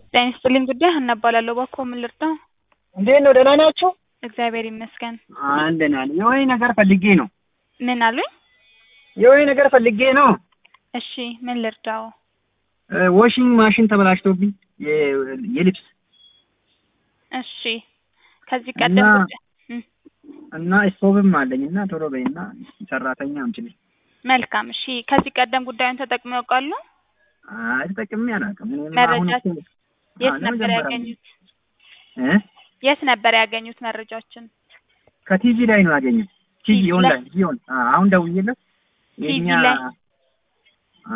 ጤና ይስጥልኝ ጉዳይ ሀና እባላለሁ። እባክዎ ምን ልርዳው? እንዴት ነው? ደህና ናቸው? እግዚአብሔር ይመስገን። አንደና የወይ ነገር ፈልጌ ነው። ምን አሉኝ? የወይ ነገር ፈልጌ ነው። እሺ ምን ልርዳው? ዋሽንግ ማሽን ተበላሽቶብኝ የ- የልብስ እሺ ከዚህ ቀደም እና- ጉዳይ እም፣ እና ስቶቭም አለኝ እና ቶሎ በይና ሰራተኛ አምጪልኝ። መልካም እሺ። ከዚህ ቀደም ጉዳዩን ተጠቅመው ያውቃሉ? አይ ተጠቅሜ አላውቅም። እኔም አሁን መረጃ እኮ- የት አዎ፣ ነበር ለመጀመሪያ ያገኙት? እ የት ነበር ያገኙት መረጃዎችን? ከቲቪ ላይ ነው ያገኘው። ቲቪ ቲቪ ኦንላይን ቲቪ ኦን አ- አሁን ደውዬለት ቲቪ የኛ ላይ? አ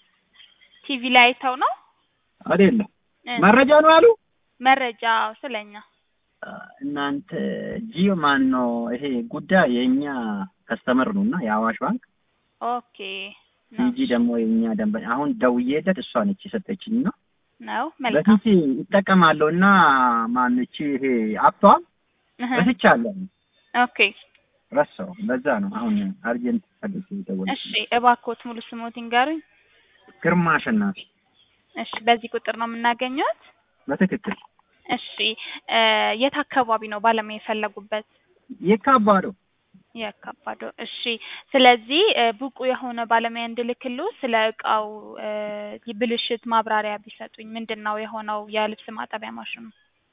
ቲቪ ላይ አይተው ነው አይደለም እ፣ መረጃ ነው አሉ። መረጃ ስለኛ እናንተ ጂዮ ማን ነው ይሄ ጉዳይ የኛ ከስተመር ነው እና የአዋሽ ባንክ ኦኬ ነው ቲጂ ደግሞ የኛ ደንበኛ አሁን ደውዬለት እሷ ነች የሰጠችኝ ነው ነው መልካም በፊት ይጠቀማለሁ እና ማነች ይሄ አፕቷ እህ፣ ረስቻለሁ ኦኬ ረሳው በዛ ነው አሁን አርጀንት ፈልጌ ደወልኩ እሺ እባክዎት ሙሉ ስሞት ይንገሩኝ ግርማ አሸናፊ እሺ በዚህ ቁጥር ነው የምናገኘት በትክክል እሺ እ፣ የት አካባቢ ነው ባለሙያ የፈለጉበት የካባዶ የካባዶ እሺ ስለዚህ እ፣ ብቁ የሆነ ባለሙያ እንድልክሉ ስለ እቃው እ፣ ብልሽት ማብራሪያ ቢሰጡኝ ምንድን ነው የሆነው የልብስ ማጠቢያ ማሽኑ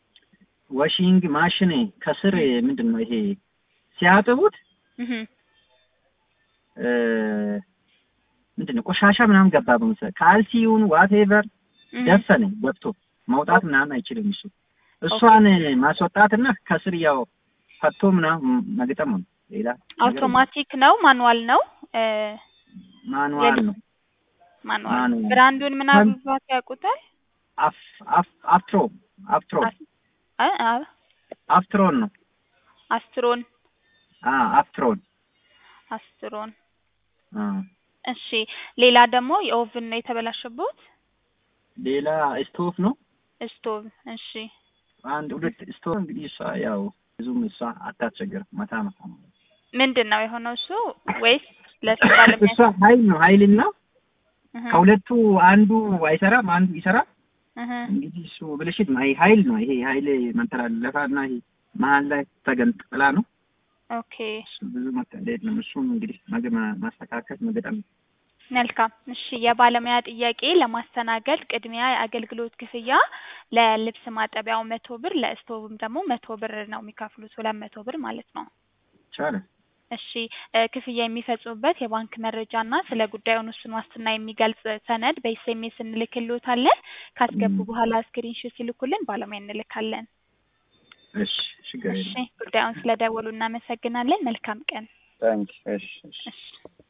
ዋሽንግ ማሽን ከስር ምንድን ነው ይሄ ሲያጥቡት እህ እ፣ ምንድን ነው ቆሻሻ ምናምን ገባ በመሰለኝ ካልሲውን ዋቴቨር እህ፣ ደፈነ ገብቶ መውጣት ምናምን አይችልም እሱ እሷን ማስወጣትና ከስር ያው ፈቶ ምናምን መግጠም ነው ሌላ አውቶማቲክ ነው ማኑዋል ነው እ፣ ማኑዋል ነው ማኑዋል ማኑዋል። ብራንዱን ምናልባት ያውቁታል አፍ አፍ አፍትሮ አፍትሮ አስ- አ- አ- አፍትሮን ነው አስትሮን አ አፍትሮን አስትሮን አ እሺ ሌላ ደግሞ የኦቭን ነው የተበላሸበት ሌላ ስቶቭ ነው ስቶቭ እሺ አንድ ሁለት ስቶቭ እንግዲህ እሷ ያው ብዙም እሷ አታስቸግርም መታ መታ ነው ምንድን ነው የሆነው እሱ ወይስ ለሱ ባለሙያ እሷ ኃይል ነው ኃይልና እህ፣ ከሁለቱ አንዱ አይሰራም አንዱ ይሰራል እህ፣ እንግዲህ እሱ ብልሽት ነው ይሄ ኃይል ነው ይሄ ኃይል መንተላለፋና ይሄ መሀል ላይ ተገንጥላ ነው ኦኬ እሱ ብዙ መጠለየት ነው እሱም እንግዲህ መግ- ማስተካከል መገጠም መልካም እሺ የባለሙያ ጥያቄ ለማስተናገድ ቅድሚያ የአገልግሎት ክፍያ ለልብስ ማጠቢያው መቶ ብር ለስቶቭም ደግሞ መቶ ብር ነው የሚከፍሉት ሁለት መቶ ብር ማለት ነው ይቻላል እሺ እ፣ ክፍያ የሚፈጽሙበት የባንክ መረጃ እና ስለ ጉዳዩን ውስን ዋስትና የሚገልጽ ሰነድ በኤስኤምኤስ እንልክልዎታለን ካስገቡ ም። በኋላ ስክሪንሾት ሲልኩልን ባለሙያ እንልካለን እሺ ችግር እሺ የለም ጉዳዩን ስለደወሉ እናመሰግናለን መልካም ቀን ታንክ እሺ እሺ እሺ